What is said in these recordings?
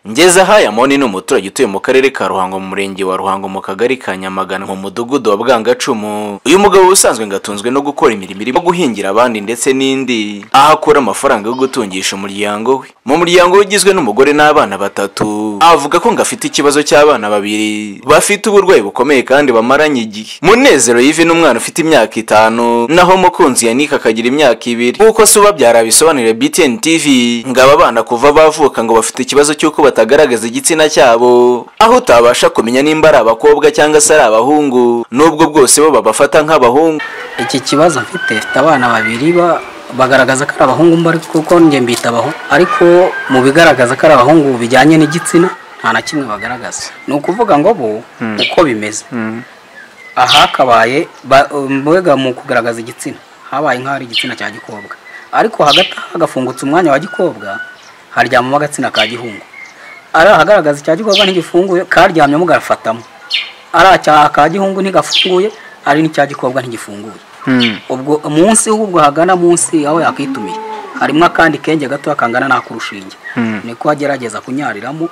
Ngeza aha Yamoni ni umuturage utuye mu karere ka Ruhango mu murenge wa Ruhango mu kagari ka Nyamagana mu mudugudu wa Bwangacumu uyu mugabo ubusanzwe ngo atunzwe no gukora imirimo irimo guhingira abandi ndetse n'indi aho akura amafaranga yo gutungisha umuryango we mu muryango we ugizwe n'umugore n'abana batatu avuga ko ngo afite ikibazo cy'abana babiri bafite uburwayi bukomeye kandi bamaranye igihe Munezero Yves ni umwana ufite imyaka itanu naho Mukunzi Yannick akagira imyaka ibiri nk'uko se ubabyara abisobanurira BTN TV ngo aba bana kuva bavuka ngo bafite ikibazo cy'uko batagaragaza igitsina cyabo aho utabasha kumenya nimba ari abakobwa cyangwa se ari abahungu n'ubwo bwose bo babafata nk'abahungu iki kibazo mfite mfite abana babiri ba- bagaragaza ko ari abahungu mba ariko kuko njye mbita abahungu ariko mu bigaragaza ko ari abahungu bijyanye n'igitsina nta na kimwe bagaragaza ni ukuvuga ngo bo uko bimeze aha hakabaye ba- mbega mu kugaragaza igitsina habaye nk'aho ari igitsina cya gikobwa ariko hagati aho hagafungutse umwanya wa gikobwa haryamamo agitsina ka gihungu ari ahagaragaza icya gikobwa ntigifunguye karyamyemo gafatamo ari acya- aka gihungu ntigafunguye ari n'icya gikobwa ntigifunguye ubwo munsi ahubwo hagana munsi aho yakwitumiye harimo akandi kenge gato kangana n'akurushinge niko agerageza kunyariramo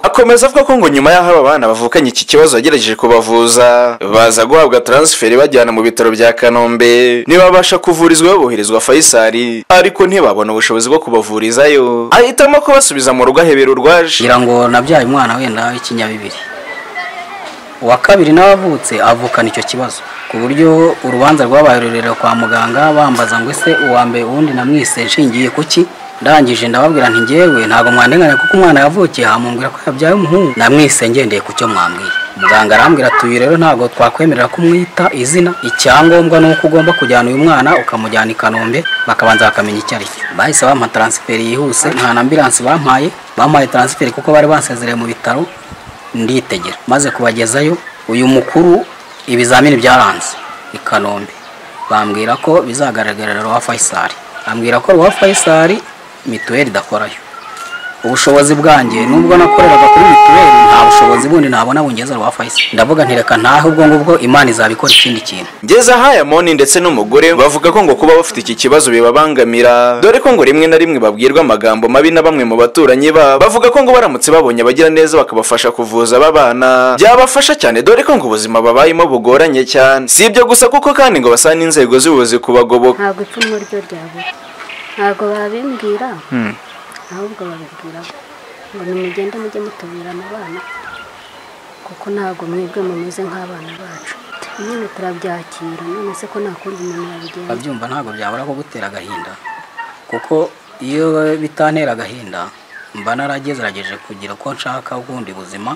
akomeza avuga ko ngo nyuma y'aho aba bana bavukanye iki kibazo yagerageje kubavuza baza guhabwa taransiferi bajyana mu bitaro bya kanombe ntibabasha kuvurizwa boherezwa fayisari ariko ntibabona ubushobozi bwo kubavurizayo ahitamo kubasubiza mu rugo ahebera urwaje ngira ngo nabyaye umwana wenda w'ikinyabibiri uwa kabiri nawe avutse avukana icyo kibazo ku buryo urubanza rwabaye rurerure kwa muganga bambaza ngo ese uwa mbere uwundi namwise nshingiye ku ki ndangije ndababwira nti ngewe ntabwo mwandenganya kuko umwana yavukiye hamumbwira ko yabyaye umuhungu namwise ngendeye ku cyo mwambwiye muganga arambwira ati uyu rero ntabwo twakwemerera kumwita izina icyangombwa ni uko ugomba kujyana uyu mwana ukamujyana i kanombe bakabanza bakamenya icyo ari cyo bahise bampa taransiferi yihuse nta na ambiransi bampaye bampaye taransiferi kuko bari basezereye mu bitaro nditegera maze kubagezayo uyu mukuru ibizamini byaranze i kanombe bambwira ko bizagaragarira rwa fayisari ambwira ko rwa fayisari mituweli idakorayo ubushobozi bwanjye nubwo nakoreraga kuri mituweli nta bushobozi bundi nabona bungeza rwa fayisari ndavuga nti reka ntahe ubwo ngubwo imana izabikora ikindi kintu ngeza aha yamoni ndetse n'umugore bavuga ko ngo kuba bafite iki kibazo bibabangamira dore ko ngo rimwe na rimwe babwirwa amagambo mabi na bamwe mu baturanyi babo bavuga ko ngo baramutse babonye abagira neza bakabafasha kuvuza aba bana byabafasha cyane dore ko ngo ubuzima babayemo bugoranye cyane si ibyo gusa kuko kandi ngo basaba n'inzego z'ubuyobozi kubagoboka ntabwo icumu ryo ryabura ntabwo babimbwira ahubwo babibwira bo. ngo nimugende mujye mutubwira mu bana kuko ntabwo mwebwe mumeze nk'abana bacu nyine turabyakira none se ko nta kundi umuntu yabigenza abyumva ntabwo byabura kugutera agahinda kuko iyo bitantera agahinda mba naragerageje kugira uko nshaka ubundi buzima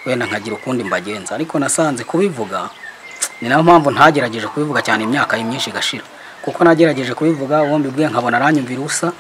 wenda nkagira ukundi mbagenza ariko nasanze kubivuga ni nayo mpamvu ntagerageje kubivuga cyane imyaka ye myinshi igashira kuko nagerageje kubivuga uwo mbibwiye nkabona aranyumvira ubusa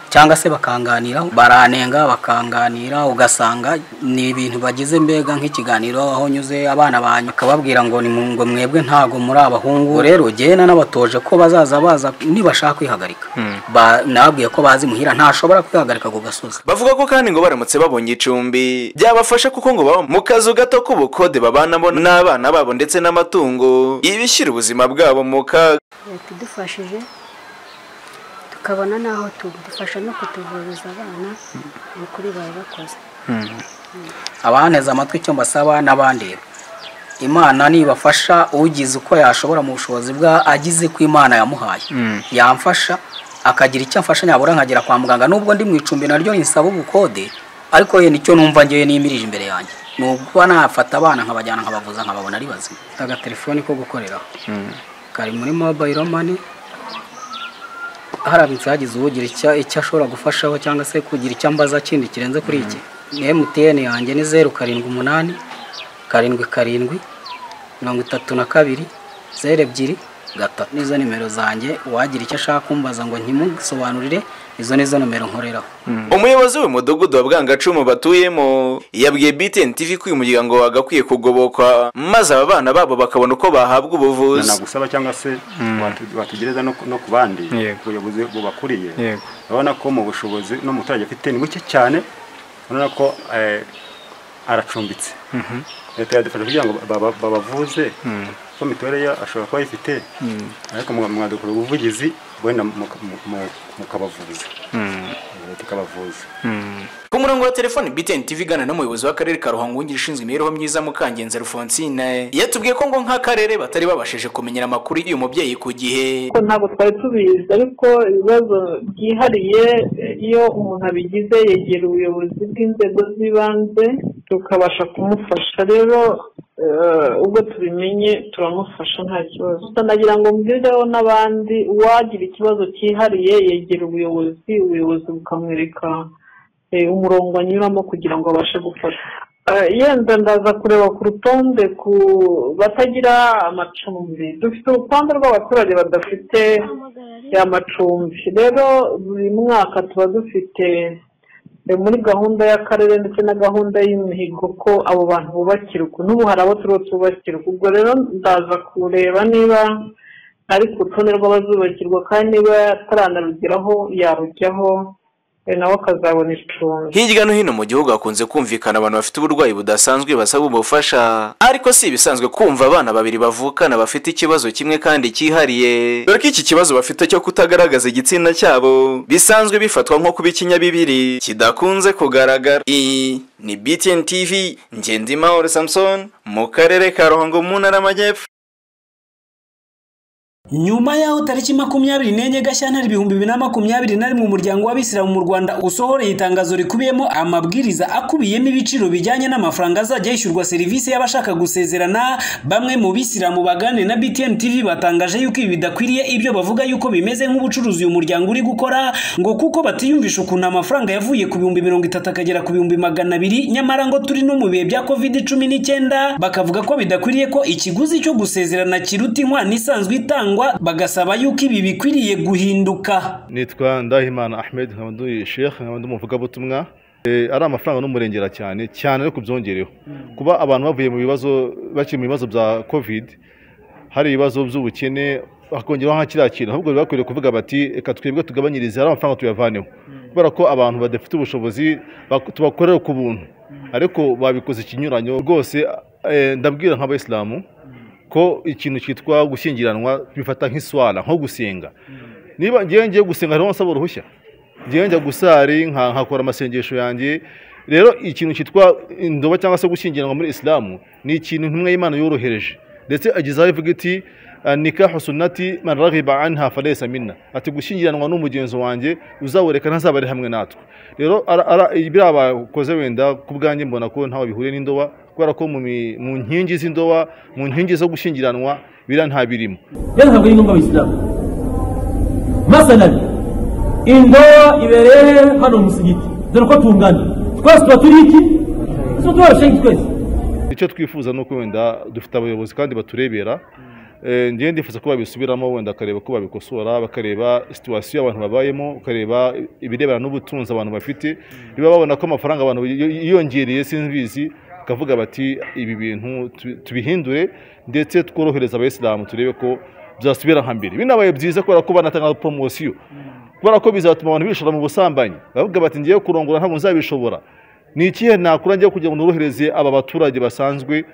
cyangwa se bakanganiraho baranenga bakanganira ugasanga ni ibintu bagize mbega nk'ikiganiro aho nyuze abana banyu akababwira ngo ni mu ngo mwebwe ntabwo muri abahungu Ubwo rero genda nabatoje ko bazaza baza nibashaka kwihagarika Ba- nababwiye ko bazi muhira ntashobora kwihagarika ku gasozi bavuga ko kandi ngo baramutse babonye icumbi byabafasha kuko ngo baba mu kazu gato k'ubukode babanamo n'abana babo ndetse n'amatungo ibishyira ubuzima bwabo mu kaga leta idufashije tukabona n'aho tuba dufasha no kutuvuriza abana ni ukuri baba bakoze abanteze amatwi icyo mbasaba n'abandeba imana nibafasha ugize uko yashobora mu bushobozi bwa agize ko imana yamuhaye yamfasha akagira icyo amfasha nyabura nkagera kwa muganga nubwo ndi mu icumbi naryo rinsaba ubukode ariko ye nicyo numva ngewe nimirije imbere yanjye nubwo nafata abana nkabajyana nkabavuza nkababona ari bazima agatelefoni ko gukoreraho kari muri mobayiro mani haramutse hagize ugira icyo icyo ashobora gufashaho cyangwa se kugira icyo ambaza kindi kirenze kuri iki emutiyeni yanjye ni zeru karindwi umunani karindwi karindwi mirongo itatu na kabiri zeru ebyiri gatatu nizo nimero zanjye uwagira icyo ashaka kumbaza ngo ntimusobanurire izo nizo nomero nkoreraho umuyobozi w'umudugudu wa bwangacumu batuyemo yabwiye btn tv ko uyu muryango wagakwiye kugoboka maze aba bana babo bakabona uko bahabwa ubuvuzi nagusaba cyangwa se watu- watugereza no, ku- no ku bandi Yego. ubuyobozi bubakuriye Yego. urabona ko mu bushobozi n'umuturage afite ni buke cyane urabona ko eh, aracumbitse leta yadufasha kugira ngo baba- babavuze ko mituweli ye ashobora kuba ayifite ariko mwa- mwadukora ubuvugizi wenda muka- mu- mu- mukabavuza tukabavuza ku murongo wa telefoni btn tv igana n'umuyobozi w'akarere ka ruhango wungirije ushinzwe imibereho myiza mukangenza alphonsine yatubwiye ko ngo nk'akarere batari babashije kumenyera amakuru y'uyu mubyeyi ku gihe ko ntabwo twari tubizi ariko ibibazo byihariye eh, iyo umuntu abigize yegera ubuyobozi bw'inzego z'ibanze tukabasha kumufasha rero eh, ubwo tubimenye turamufasha nta kibazo Gusa nagira ngo mbwireho n'abandi uwagira ikibazo cyihariye yegera ubuyobozi ubuyobozi bukamwereka eh, umurongo anyuramo kugira ngo abashe gufasha Eh, yenda ndaza kureba ku rutonde ku batagira amacumbi dufite urutonde rw'abaturage badafite amacumbi rero buri mwaka tuba dufite eh, muri gahunda y'akarere ndetse na gahunda y'imihigo ko abo bantu bubakirwa n'ubu hari abo turiho tubakirwa ubwo rero ndaza kureba niba ari ku rutonde rw'abazubakirwa kandi niba ataranarugeraho yarujyaho eh, nawe akazabona icumbi hirya no hino mu gihugu hakunze kumvikana abantu bafite uburwayi budasanzwe basaba ubufasha ariko si ibisanzwe kumva abana babiri bavukana bafite ikibazo kimwe kandi cyihariye dore ko iki kibazo bafite cyo kutagaragaza igitsina cyabo bisanzwe bifatwa nko kuba ikinyabibiri kidakunze kugaragara iyi ni btn tv ngendimahoro samson mu karere ka ruhango mu ntara y'amajyepfo nyuma yaho tariki makumyabiri n'enye gashyantare ibihumbi bibiri na makumyabiri na rimwe umuryango w'abisilamu mu rwanda usohoreye itangazo rikubiyemo amabwiriza akubiyemo ibiciro bijyanye n'amafaranga azajya yishyurwa serivisi y'abashaka gusezerana bamwe mu bisilamu bagane na btn tv batangaje yuko ibi bidakwiriye ibyo bavuga yuko bimeze nk'ubucuruzi uyu muryango uri gukora ngo kuko batiyumvisha ukuntu amafaranga yavuye ku bihumbi mirongo itatu akagera ku bihumbi magana abiri nyamara ngo turi no mu bihe bya covid cumi n'icyenda bakavuga ko bidakwiriye ko ikiguzi cyo gusezerana kiruta inkwano isanzwe itangwa bagasaba yuko ibi bikwiriye guhinduka nitwa ndahimana ahmed nkaba ndi sheikh nkaba ndi umuvugabutumwa Eh, ari amafaranga n'umurengera cyane cyane ariko byongereho kuba abantu bavuye mu bibazo bakiri mu bibazo bya covid hari ibibazo by'ubukene hakongeraho nka kiriya kintu ahubwo bakwiriye kuvuga bati reka twebwe tugabanyirize ari amafaranga tuyavaneho kubera ko abantu badafite ubushobozi bak- tubakorera ku buntu ariko babikoze ikinyuranyo rwose eh, ndabwira nk'abayisilamu ko ikintu cyitwa gushyingiranwa bifata nk'iswara nko gusenga niba ngewe ngiye gusenga hariho nsaba uruhushya ngewe njya gusari nka- nkakora amasengesho yanjye rero ikintu cyitwa indoba cyangwa se gushyingiranwa muri isilamu ni ikintu intumwa y'imana yorohereje ndetse agezaho ivuga iti "Ah, nikahu sunnati man raghiba anha falaysa minna ati gushyingiranwa n'umugenzo wanjye uzawereka ntazaba ari hamwe natwe rero ara- ara- biriya bakoze wenda ku bwanjye mbona ko ntawe bihuriye n'indoba kubera ko mu mi- mu nkingi z'indoba mu nkingi zo gushyingiranwa biriya nta birimo yari ntabwo ari ngombwa abayisilamu masanari indobo ibereye hano mu musigiti dore uko tungana twese tuba turi iki tuba turi abashengi twese icyo twifuza ni uko wenda dufite abayobozi kandi baturebera Eh, ngewe ndifuza ko babisubiramo wenda bakareba ko babikosora bakareba situwasiyo abantu babayemo bakareba ibirebana n'ubutunzi abantu bafite niba babona ko amafaranga abantu biyo- yiyongereye sinbizi bakavuga bati ibi bintu tubi- tubihindure ndetse tworohereza abayisilamu turebe ko byasubira nka mbere binabaye byiza kubera ko banatanga poromosiyo kubera ko bizatuma abantu bishora mu busambanyi bavuga bati ngiye kurongora ntabwo nzabishobora ni ikihe nakora njya kugira ngo norohereze aba baturage basanzwe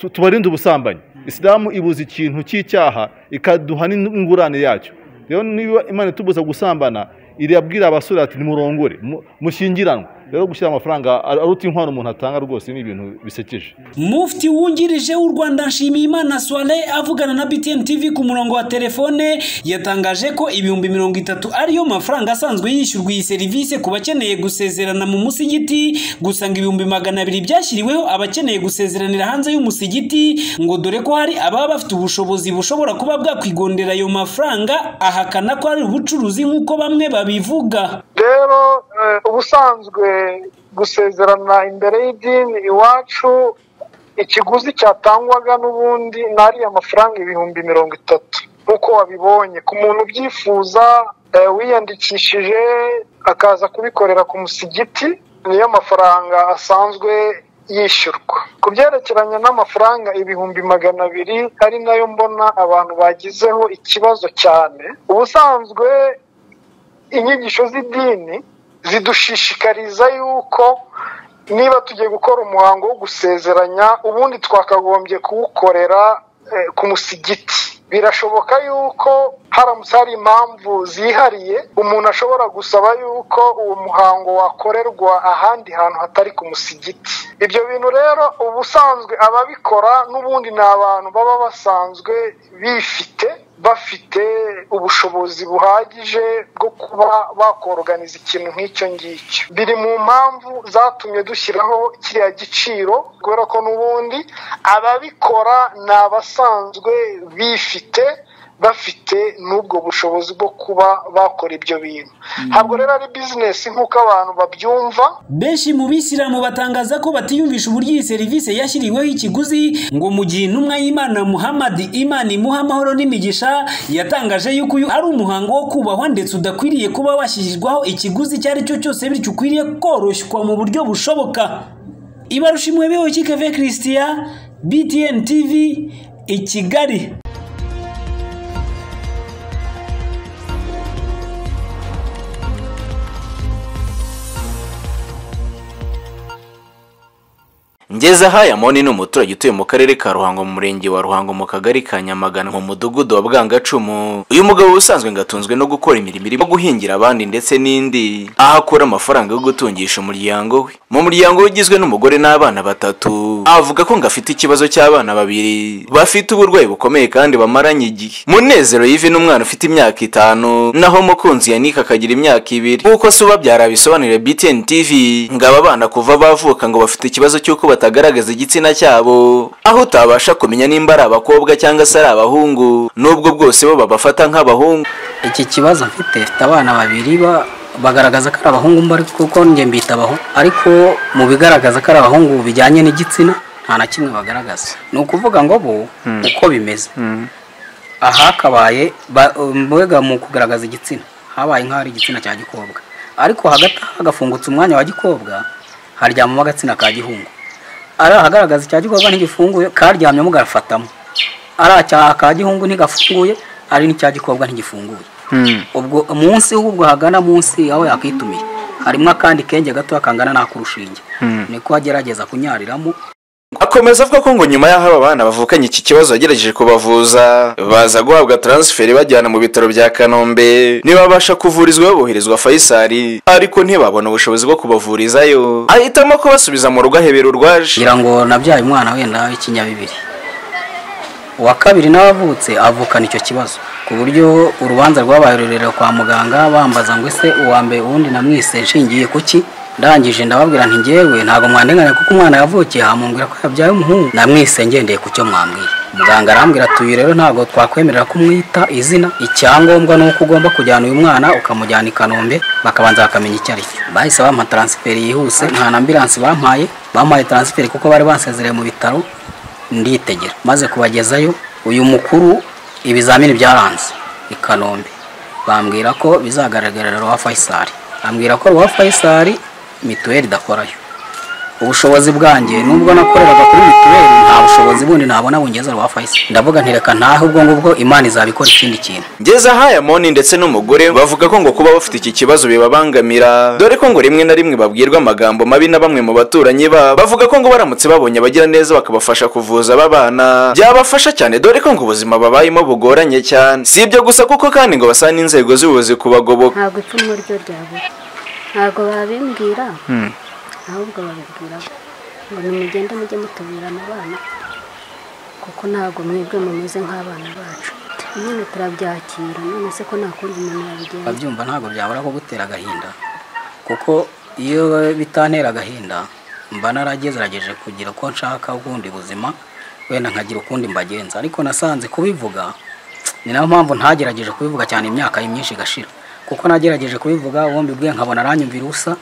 tu- tubarinde ubusambanyi isilamu ibuza ikintu cy'icyaha ikaduha n'ingurane yacyo rero niba imana itubuza gusambana irabwira abasore ati nimurongore mu- mushyingiranwe rero gushyira amafaranga ar- aruta inkwano umuntu atanga rwose ni ibintu bisekeje mufti wungirije w'u rwanda nshimiyimana swale avugana na btn tv ku murongo wa telefone yatangaje ko ibihumbi mirongo itatu ariyo mafaranga asanzwe yishyurwa iyi serivisi ku bakeneye gusezerana mu musigiti gusa ngo ibihumbi magana abiri byashyiriweho abakeneye gusezeranira hanze y'umusigiti ngo dore ko hari ababa bafite ubushobozi bushobora kuba bwakwigondera ayo mafaranga ahakana ko ari ubucuruzi nk'uko bamwe babivuga rero eh, ubusanzwe gusezerana imbere y'idini iwacu ikiguzi cyatangwaga n'ubundi ni ariya mafaranga ibihumbi mirongo itatu nk'uko wabibonye ku muntu ubyifuza eh, wiyandikishije akaza kubikorera ku musigiti niyo mafaranga asanzwe yishyurwa ku byerekeranye n'amafaranga ibihumbi magana abiri ari nayo mbona abantu bagizeho ikibazo cyane ubusanzwe inyigisho z'idini zidushishikariza yuko niba tugiye gukora umuhango wo gusezeranya ubundi twakagombye kuwukorera eh, ku musigiti birashoboka yuko haramutse hari impamvu zihariye umuntu ashobora gusaba yuko uwo muhango wakorerwa ahandi hantu hatari ku musigiti ibyo bintu rero ubusanzwe ababikora n'ubundi ni abantu baba basanzwe bifite bafite ubushobozi buhagije bwo kuba bakoroganiza ikintu nk'icyo ngicyo biri mu mpamvu zatumye dushyiraho kiriya giciro kubera ko n'ubundi ababikora ni abasanzwe bifite bafite n'ubwo bushobozi bwo kuba bakora ibyo bintu ntabwo rero ari bizinesi nk'uko abantu babyumva benshi mu bisilamu batangaza ko batiyumvisha uburyo iyi serivisi yashyiriweho ikiguzi ngo mu gihe intumwa y'imana muhamadi imana imuha amahoro n'imigisha yatangaje yuko uyu ari umuhango wo kubahwa ndetse udakwiriye kuba washyirirwaho ikiguzi icyo ari cyo cyose bityo ukwiriye koroshywa mu buryo bushoboka ibarusha imwebeho kikave christian btn tv i kigali ngeze aha yamoni ni umuturage utuye mu karere ka ruhango mu murenge wa ruhango mu kagari ka nyamagana mu mudugudu wa bwangacumu uyu mugabo usanzwe ngatunzwe no gukora imirimo irimo guhingira abandi ndetse n'indi aho akura amafaranga yo gutungisha umuryango we mu muryango we ugizwe n'umugore n'abana batatu avuga ko ngo afite ikibazo cy'abana babiri bafite uburwayi bukomeye kandi bamaranye igihe munezero yivi n'umwana ufite imyaka itanu naho mukunzi yanika akagira imyaka ibiri nk'uko se ubabyara bisobanurira btn tv ngo aba bana kuva bavuka ngo bafite ikibazo cy'uko bata batagaragaza igitsina cyabo aho utabasha kumenya nimba ari abakobwa cyangwa se ari abahungu n'ubwo bwose bo babafata nk'abahungu iki kibazo mfite mfite abana babiri ba- bagaragaza ko ari abahungu mba ariko kuko njye mbita abahungu ariko mu bigaragaza ko ari abahungu bijyanye n'igitsina nta na kimwe bagaragaza ni ukuvuga ngo bo uko bimeze aha hakabaye ba- mbega mu kugaragaza igitsina habaye nk'aho ari igitsina cya gikobwa ariko hagati aha hagafungutse umwanya wa gikobwa haryamamo agatsina ka gihungu ari ahagaragaza icya gikobwa ntigifunguye karyamyemo gafatamo ari aka ka gihungu ntigafunguye ari n'icya gikobwa ntigifunguye ubwo munsi ubwo hagana munsi aho yakwitumiye harimo akandi kenge gato kangana n'akurushinge niko agerageza kunyariramo akomeza avuga ko ngo nyuma y'aho aba bana bavukanye iki kibazo yagerageje kubavuza baza guhabwa taransiferi bajyana mu bitaro bya kanombe ntibabasha kuvurizwa baboherezwa fayisari ariko ntibabona ubushobozi bwo kubavurizayo ahitamo kubasubiza mu rugo ahebera urwaje ngira ngo nabyaye umwana wenda w'ikinyabibiri uwa kabiri nawe avutse avukana icyo kibazo ku buryo urubanza rwabaye rurerure kwa muganga bambaza ngo ese uwa mbere uwundi namwise nshingiye ku ki ndangije ndababwira nti ngewe ntabwo mwandenganya kuko umwana yavukiye hamumbwira ko yabyaye umuhungu namwise ngendeye ku cyo mwambwiye muganga arambwira ati uyu rero ntabwo twakwemerera kumwita izina icyangombwa ni uko ugomba kujyana uyu mwana ukamujyana i kanombe bakabanza bakamenya icyo ari cyo bahise bampa taransiferi yihuse nta na ambiransi bampaye bampaye taransiferi kuko bari bansezereye mu bitaro nditegera maze kubagezayo uyu mukuru ibizamini byaranze i kanombe bambwira ko bizagaragarira ruha fayisari ambwira ko ruha fayisari mituweli idakorayo ubushobozi bwanjye nubwo nakoreraga kuri mituweli nta bushobozi bundi nabona bungeza ruha fayisari ndavuga ntireka ntahe ubwo ngubwo imana izabikora ikindi kintu ngeze aha yamoni ndetse n'umugore bavuga ko ngo kuba bafite iki kibazo bibabangamira dore ko ngo rimwe na rimwe babwirwa amagambo mabi na bamwe mu baturanyi babo bavuga ko ngo baramutse babonye abagira neza bakabafasha kuvuza aba bana byabafasha cyane dore ko ngo ubuzima babayemo bugoranye cyane si ibyo gusa kuko kandi ngo basaba n'inzego z'ubuyobozi kubagoboka ntabwo icumu ryo ryabura ntabwo babimbwira ahubwo babibwira ngo nimugende mujye mutubwira abana kuko ntabwo mwebwe mumeze nk'abana bacu none turabyakira none se ko nta kundi umuntu yabigenza babyumva ntabwo byabura kugutera agahinda kuko iyo bitantera agahinda mba naragerageje kugira uko nshaka ubundi buzima wenda nkagira ukundi mbagenza ariko nasanze kubivuga ni nayo mpamvu ntagerageje kubivuga cyane imyaka ye myinshi igashira kuko nagerageje kubivuga uwo mbibwiye nkabona aranyumvira ubusa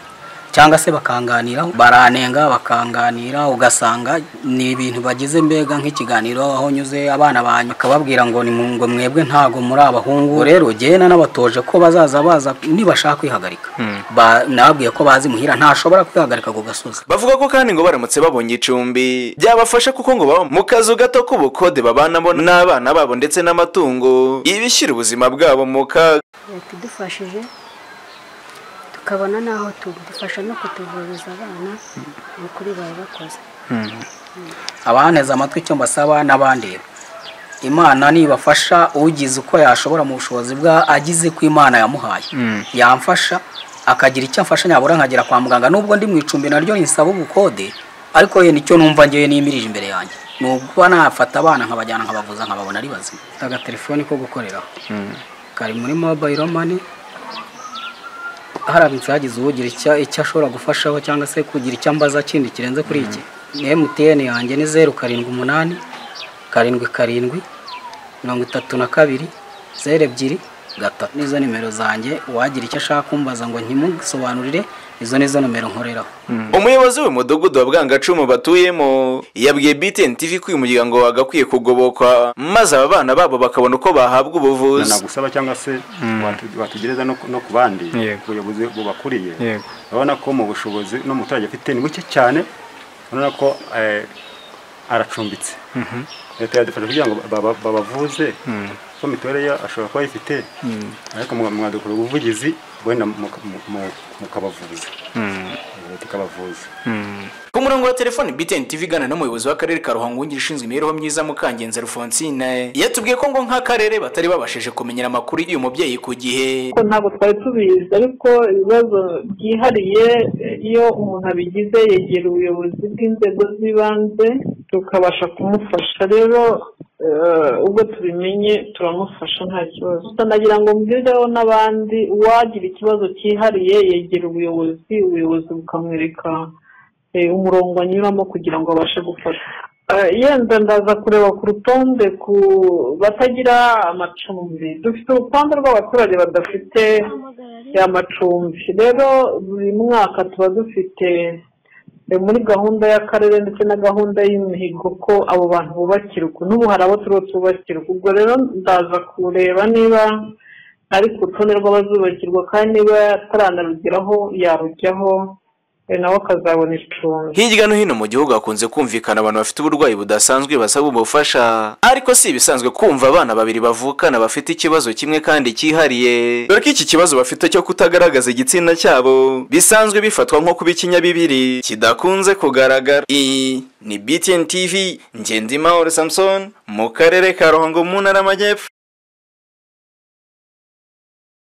cyangwa se bakanganiraho baranenga bakanganira ugasanga ni ibintu bagize mbega nk'ikiganiro aho nyuze abana banyu bakababwira ngo ni mu- ngo mwebwe ntabwo muri abahungu Ubwo rero gena nabatoje ko bazaza baza nibashaka kwihagarika Ba- nababwiye ko bazi muhira ntashobora kwihagarika ku gasozi bavuga ko kandi ngo baramutse babonye icumbi byabafasha kuko ngo baba mu kazu gato k'ubukode babanamo n'abana babo ndetse n'amatungo ibishyira ubuzima bwabo mu kaga leta idufashije tukabona n'aho tudufasha no kutuvuriza abana ni ukuri babakoze abanteze amatwi icyo mbasaba n'abandeba imana nibafasha ugize uko yashobora mu bushobozi bwa agize ko imana yamuhaye yamfasha akagira icyo amfasha nyabura nkagera kwa muganga nubwo ndi mu icumbi naryo nisaba ubukode ariko ye nicyo numva ngewe nimirije imbere yanjye nubwo nafata abana nkabajyana nkabavuza nkababona ari bazima agatelefoni ko gukoreraho kari muri mobayiro mani haramutse hagize ugira icyo icyo ashobora gufashaho cyangwa se kugira icyo ambaza kindi kirenze kuri iki emutiyeni yanjye ni zeru karindwi umunani karindwi karindwi mirongo itatu na kabiri zeru ebyiri gatatu nizo nimero zanjye uwagira icyo ashaka kumbaza ngo ntimusobanurire izo nizo nimero nkoreraho umuyobozi w'umudugudu wa bwangacumu batuyemo yabwiye btn tv ko uyu muryango wagakwiye kugobokwa maze aba bana babo bakabona uko bahabwa ubuvuzi nagusaba cyangwa se watu- watugereza no ku- no ku bandi Yego. ku buyobozi bubakuriye Yego. urabona ko mu bushobozi n'umuturage afite ni buke cyane urabona ko eh, aracumbitse leta yadufasha kugira ngo baba- babavuze ko mituweli ye ashobora kuba ayifite ariko mu- mwadukora ubuvugizi wenda muka- mu- mu- mukabavuza leta ikabavuza ku murongo wa telefoni btn tv igana n'umuyobozi w'akarere ka ruhango wungirije ushinzwe imibereho myiza mukangenzi rufonsine yatubwiye ko ngo nk'akarere batari babashije kumenyera amakuru y'uyu mubyeyi ku gihe ko ntabwo twari tubizi ariko ibibazo byihariye eh, iyo umuntu abigize yegera ubuyobozi bw'inzego z'ibanze tukabasha kumufasha rero eh, ubwo tubimenye turamufasha nta kibazo Gusa nagira ngo mbwireho n'abandi uwagira ikibazo cyihariye yegera ubuyobozi ubuyobozi bukamwereka eh, umurongo anyuramo kugira ngo abashe gufasha Eh, yenda ndaza kureba ku rutonde ku batagira amacumbi dufite urutonde rw'abaturage badafite amacumbi rero buri mwaka tuba dufite eh, muri gahunda y'akarere ndetse na gahunda y'imihigo ko abo bantu bubakirwa n'ubu hari abo turiho tubakirwa ubwo rero ndaza kureba niba ari ku rutonde rw'abazubakirwa kandi niba ataranarugeraho yarujyaho eh, nawe akazabona icumbi hirya no hino mu gihugu hakunze kumvikana abantu bafite uburwayi budasanzwe basaba ubufasha ariko si ibisanzwe kumva abana babiri bavukana bafite ikibazo kimwe kandi cyihariye dore ko iki kibazo bafite cyo kutagaragaza igitsina cyabo bisanzwe bifatwa nko kuba ikinyabibiri kidakunze kugaragara iyi ni btn tv ngendimahoro samson mu karere ka ruhango mu ntara y'amajyepfo